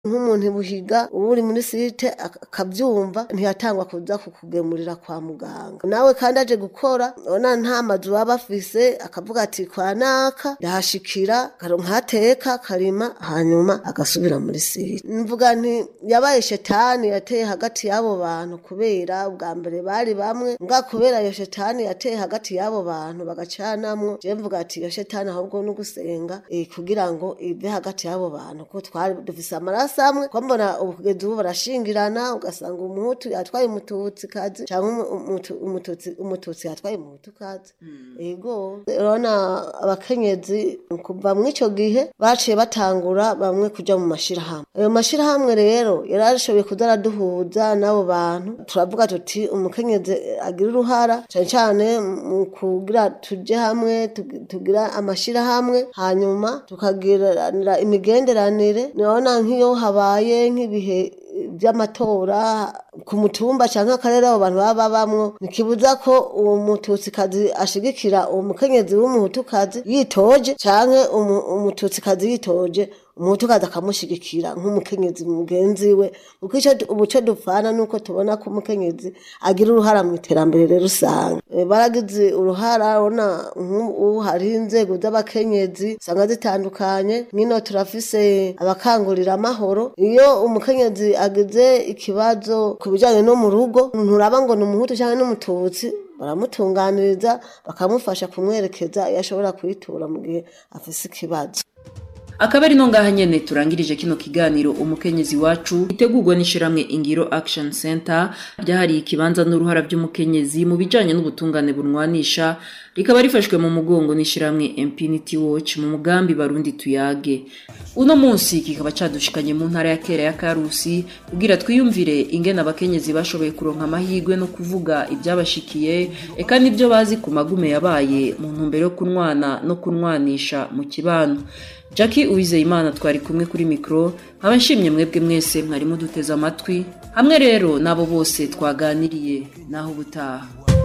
nk'umuntu ibuhiga uba uri muri site ak- akabyumva ntiyatangwa kuza kukugemurira kwa muganga nawe kandi aje gukora ubona nta mazu baba bafise akavuga ati kwa naka ndahashikira karonka hateka karima hanyuma agasubira muri site mvuga nti yabaye shetani yateye hagati y'abo bantu kubera ubwa mbere bari bamwe mbwa kubera iyo shetani yateye hagati y'abo bantu bagacanamwo je mvuga ati iyo shetani ahubwo no gusenga eh, kugira ngo ive hagati y'abo bantu ko twari dufise amaraso amwe ko mbona ubu kugeza ubu barashingirana ugasanga umuhutu yatwaye umututsi kazi canke umu- umutu- umututsi umututsi yatwaye umuhutu kazi ego urabona abakenyezi kuva mw'ico gihe baciye batangura bamwe kuja mu mashirahamwe ayo mashirahamwe rero yarashoboye kuza araduhuza n'abo bantu turavuga tuti umukenyezi agira uruhara cane cane mu kugira tuje hamwe tugi- tugira amashirahamwe hanyuma tukagiranira imigenderanire nibona nk'iyo habaye nk'ibihe by'amatora ku mutumba cyangwa akarere abo bantu baba babamwo ntikibuza ko uwo mututsikazi ashigikira uwo mukenyezi w'umuhutukazi yitoje canke umu- umututsikazi yitoje umuhutukazi akamushigikira nk'umukenyezi mugenzi we kuko ico du- ubu co dupfana nuko tubona ko umukenyezi agira uruhara mu iterambere rusange Eh, baragize uruhara urabona nk'ubu hariho inzego z'abakenyezi usanga zitandukanye nk'ino turafise abakangurira amahoro iyo umukenyezi agize ikibazo ku bijanye no mu rugo nturaba ngo ni umuhutu cyangwa n'umututsi baramutunganiriza bakamufasha kumwerekeza iyo ashobora kuyitura mu gihe afise ikibazo akaba ari no ngaha nyene turangirije kino kiganiro umukenyezi wacu itegurwa n'ishiramwe ingiro action center ryahariye ikibanza n'uruhara by'umukenyezi mu bijanye n'ubutungane bunwanisha rikaba rifashwe mu mugongo n'ishiramwe impunity watch mu mugambi barundi tuyage uno munsi kikaba cadushikanye mu ntara ya kera ya karusi kugira twiyumvire ingene abakenyezi bashoboye kuronka amahirwe no kuvuga ibyabashikiye eka n'ibyo bazi ku magume yabaye mu ntumbero yo kunwana no kunwanisha mu kibano Jackie Uwizeyimana twari kumwe kuri mikro nkaba nshimye mwebwe mwese mwari muduteze amatwi hamwe rero n'abo bose twaganiriye naho ubutaha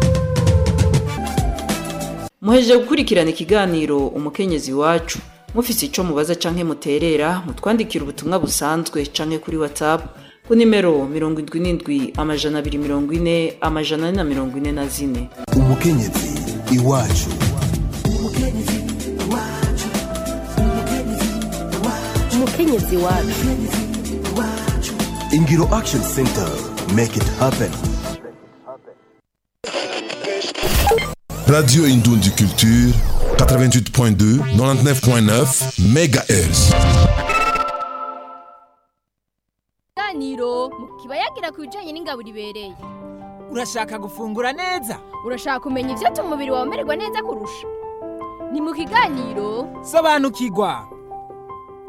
muhejeje gukurikirana ikiganiro umukenyezi wacu mufise ico mubaza canke muterera mutwandikira ubutumwa busanzwe canke kuri whatsapp ku nimero mirongo indwi n'indwi amajana abiri mirongo ine amajana ane na mirongo ine na zine umukenyezi iwacu umukenyezi wacu ingiro action center make it happen Radio Indundi Culture 88.2 99.9 MHz ikiganiro mu kibayagira ku bijyanye n'ingaburo ibereye urashaka gufungura neza urashaka kumenya ibyatuma umubiri wawe umererwa neza kurusha ni mu kiganiro sobanukirwa